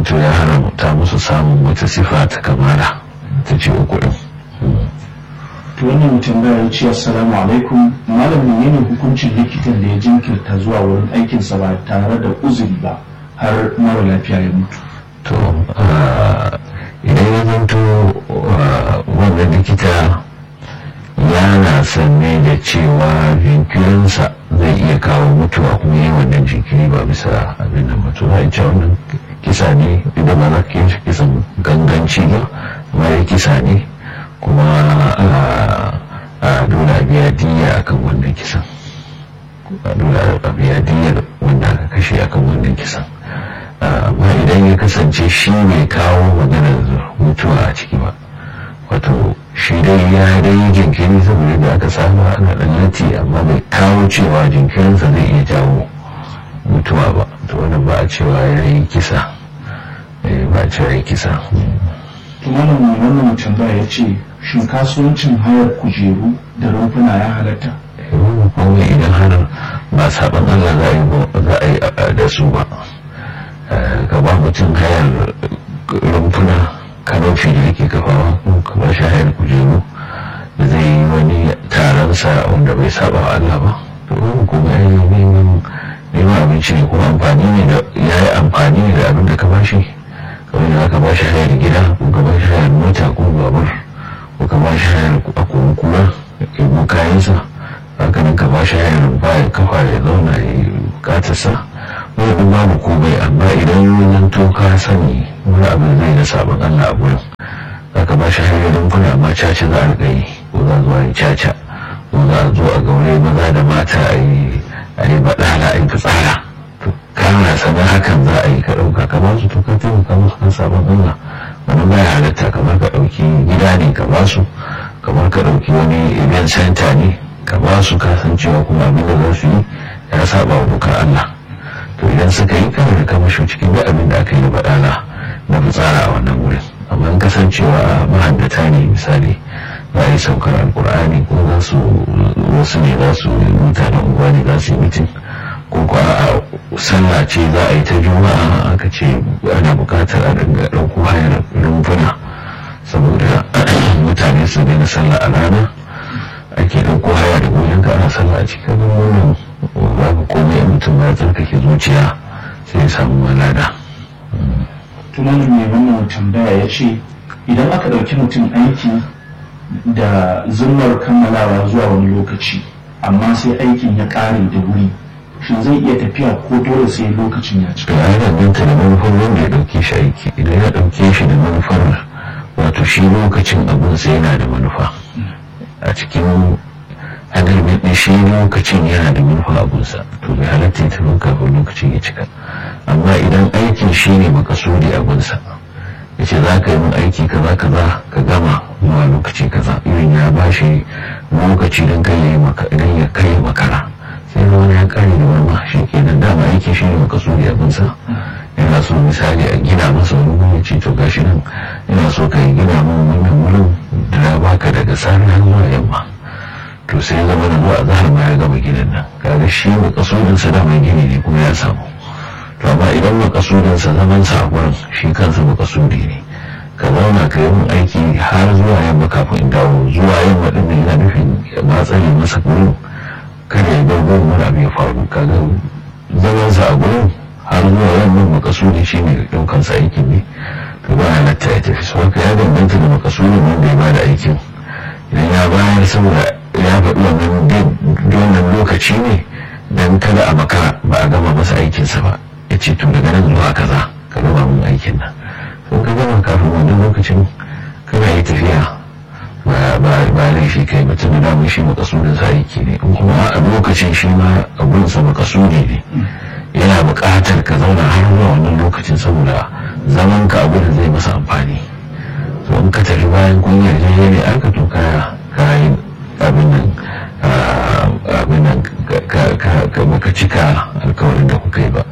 to ya haramta musu samun wata sifa ta kamala ta ce uku ɗin to wannan tambaya ya ce assalamu alaikum malam menene hukuncin likitan da ya jinkirta zuwa wurin aikinsa ba tare da uzuri ba har mara lafiya ya mutu to idan ya zanto wannan likita yana sanne da cewa jinkirinsa zai iya kawo mutuwa kuma yi wannan jinkiri ba bisa abin da mutu za a ce wannan kisa ne idan ba za ka yi kisan ganganci ba amma ya kisa ne kuma a dole a biya diya akan wannan kisan dole a biya diyar wanda aka kashe akan wannan kisan amma idan ya kasance shi bai kawo maganar mutuwa a ciki ba wato shi dai ya dai jinkiri saboda da aka samu ana dan lati amma bai kawo cewa jinkirinsa zai iya jawo mutuwa ba to wannan ba a cewa ya yi kisa ba a cewa ya yi kisa to malam mai wannan tambaya ya ce shin kasuwancin hayar kujeru da rumfuna ya halatta kuma idan har ba saban Allah za a yi da su ba ka ba mutum hayar rumfuna kanofi da yake kafawa ka ba shi hayar kujeru da zai yi wani taronsa wanda bai saba wa Allah ba to kuma ya yi neman neman abinci ne kuma amfani ne da ya yi amfani ne da abin da ka ba shi kamar da ka ba shi hayar gida ko ka ba shi hayar mota ko babur ko ka ba shi hayar a kuma ya kayansa haka nan ka ba shi hayar baya kafa ya zauna ya yi bukatarsa wani babu komai amma idan yanzu to ka sani wani abin zai da sabon Allah a gurin za ka ba shi hayar rumfuna amma caca za a riƙa yi ko za zuwa yi caca ko za a zo a gaure maza da mata a yi a yi baɗala a yi fitsara to kana sanar hakan za a yi ka ɗauka ka ba su to ka taimaka musu kan sabon Allah wani baya halatta kamar ka ɗauki gida ne ka ba su kamar ka ɗauki wani event center ne ka ba su kasancewa kuma abin da za su yi ya saba wa dokar Allah to idan suka yi kawai da kamasho cikin da abin da aka yi da baɗala na fitsara a wannan wurin amma in kasancewa mahaddata ne misali za a yi saukar alkur'ani ko za su wasu ne za su mutanen unguwa ne za su yi mitin ko ko a sallah ce za a yi ta juma'a aka ce ana bukatar a dinga ɗauko hayar rumfuna saboda mutane su daina sallah a rana ake ɗauko haya da goyon ka ana sallah a cikin wannan babu komai mutum ya tsarkake zuciya sai ya samu malada tunanin mai wannan tambaya ya ce idan aka ɗauki mutum aiki da zumar kammalawa zuwa wani lokaci amma sai aikin ya ƙare da wuri shin zai iya tafiya ko dole sai lokacin ya cika ya danganta da manufar wanda ya ɗauke shi aiki idan ya ɗauke shi da manufar wato shi lokacin abin sai yana da manufa a cikin agreement ɗin shi lokacin yana da manufa abunsa to bai halatta ya tafi kafin lokacin ya cika amma idan aikin shi ne makasudi abunsa ya ce za ka yi min aiki kaza kaza ka gama zuwa lokaci kaza irin ya ba shi lokaci don ya kai makara sai wani ya kare da wani shi ke nan dama aiki shi ne makasudi abinsa yana so misali a gina masa wani wani ce to gashi nan yana so ka yi gina min wannan wurin da na baka daga sani har zuwa yamma to sai zama da zuwa zahar ma ya gama ginin nan kaga shi makasudinsa dama gini ne kuma ya samu to amma idan makasudinsa zaman sa a gurin shi kansa makasudi ne ka zauna ka yi min aiki har zuwa yamma kafin in dawo zuwa yamma din yana nufin ma tsare masa gurin kada ya bar gurin wani abu ya faru kaga zaman sa a gurin har zuwa yamma makasudi shi ne daukan sa aikin ne to ba halatta ya tafi sau ka ya danganta da makasudin wanda ya bada aikin idan ya bayar saboda ya faɗi wannan lokaci ne dan kada a makara ba a gama masa aikinsa ba ya ce to daga nan zuwa kaza ka gama mun aikin nan sun ka gama kafin wannan lokacin kana yi tafiya ba laifi kai ba tun da mun shi makasudin sa aiki ne in kuma a lokacin shi ma abun sa makasudi ne yana buƙatar ka zauna har zuwa wannan lokacin saboda zaman ka abu da zai masa amfani to in ka tafi bayan kun yarda ne aka to ka kayan abin nan abin nan ka baka cika alkawarin da kuka yi ba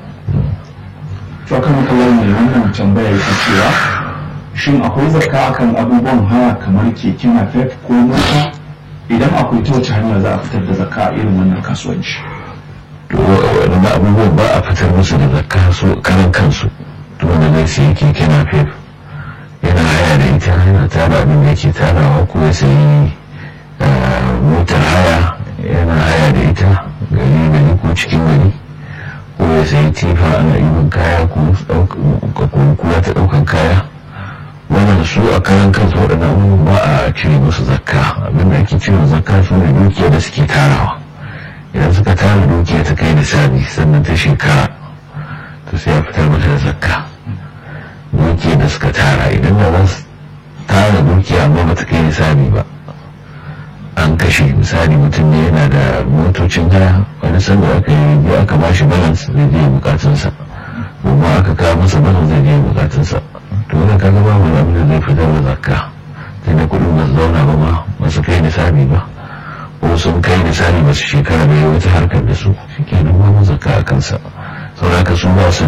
to kan kallon mai wannan tambaya yake cewa shin akwai zakka akan abubuwan haya kamar keke napep ko mota idan akwai ta wace hanya za a fitar da zakka a irin wannan kasuwanci to waɗanda abubuwan ba a fitar musu da zakka su karan kansu mutum da zai sayi keke na fef yana haya da ita yana tara abin da yake tarawa ko ya sayi motar haya yana haya da ita gari gari ko cikin gari ko ya sayi tifa ana ibin kaya ko kula ta ɗaukan kaya wannan su a karan kansu waɗannan abubuwan ba a cire musu zakka abin da ake cire zakka su ne dukiya da suke tarawa idan suka tara dukiya ta kai nisabi sannan ta shekara to sai a fitar mata da zakka dukiya da suka tara idan da za su tara dukiya amma ba ta kai nisabi ba an kashe misali mutum ne yana da motocin haya wani sanda aka yi aka ba shi balance zai je bukatunsa kuma aka kawo masa balance zai je bukatunsa to wani kaga ba mu abin da zai fitar da zakka tunda kuɗin ba su zauna ba ma ba su kai nisabi ba ko sun kai nisabi ba su shekara da wata harkar da su shi ke nan ba mu zakka a kansa saboda haka su ba su